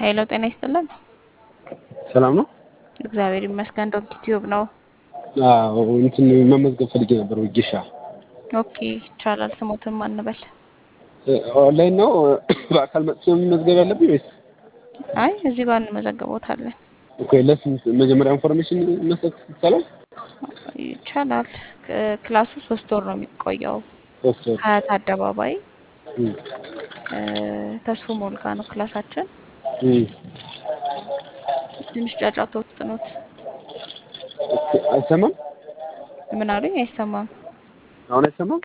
ሄሎ ጤና ይስጥልን። ሰላም ነው? እግዚአብሔር ይመስገን። ዶንኪ ቲዩብ ነው። አዎ እንትን መመዝገብ ፈልጌ ነበር ወጌሻ። ኦኬ ይቻላል። ስሞትን ማንበል? ኦንላይን ነው በአካል መጥቼ መመዝገብ ያለብኝ ወይስ? አይ እዚህ ጋር እንመዘግቦታለን። ኦኬ ለስንት መጀመሪያ ኢንፎርሜሽን መስጠት ይቻላል? ይቻላል። ክ- ክላሱ ሶስት ወር ነው የሚቆየው። ሶስት ወር ሀያት አደባባይ እም፣ እ፣ ተስፎ ሞልጋ ነው ክላሳችን። እም። ትንሽ ጫጫታ ውስጥ ኖት። ኦኬ፣ አይሰማም? ምን አሉኝ? አይሰማም። አሁን አይሰማም?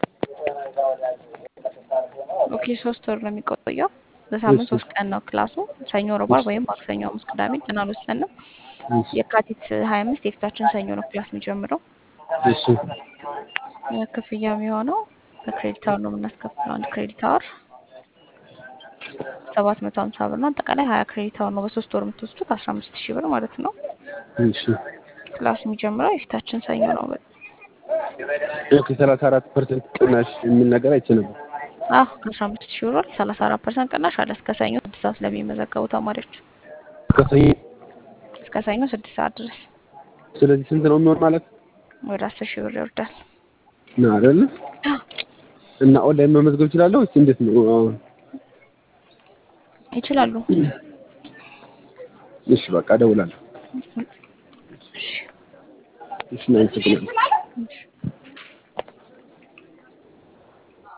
ኦኬ ሶስት ወር ነው የሚቆየው። በሳምንት እሺ። ሶስት ቀን ነው ክላሱ። ሰኞ፣ ረቡዕ፣ ዓርብ ወይም ማክሰኞ፣ ሐሙስ፣ ቅዳሜ ቀን አልወሰንም። እሺ፣ የካቲት ሀያ አምስት የፊታችን ሰኞ ነው ክላስ የሚጀምረው። እሺ፣ እ፣ ክፍያ የሚሆነው በክሬዲት አወር ነው የምናስከፍለው። አንድ ክሬዲት አወር ሰባት መቶ ሀምሳ ብር ነው። አጠቃላይ ሀያ ክሬዲት አወር ነው በሶስት ወር የምትወስዱት አስራ አምስት ሺህ ብር ማለት ነው። እሺ። ክላስ የሚጀምረው የፊታችን ሰኞ ነው። ኦኬ፣ ሰላሳ አራት ፐርሰንት ቅናሽ የሚል ነገር አይቼ ነበር። አዎ ከአስራ አምስት ሺህ ብር ሰላሳ አራት ፐርሰንት ቅናሽ አለ እስከ ሰኞ ስድስት ሰዓት ለሚመዘገቡ ተማሪዎች ከሰኞ እስከ ሰኞ ስድስት ሰዓት ድረስ ስለዚህ ስንት ነው የሚሆን ማለት ወደ አስር ሺህ ብር ይወርዳል። ነው አይደለ? እና ኦንላይን መመዝገብ እችላለሁ ወይስ እንዴት ነው? አሁን ይችላሉ። እሺ፣ በቃ እደውላለሁ። እሺ እሺ፣ እናመሰግናለን። እሺ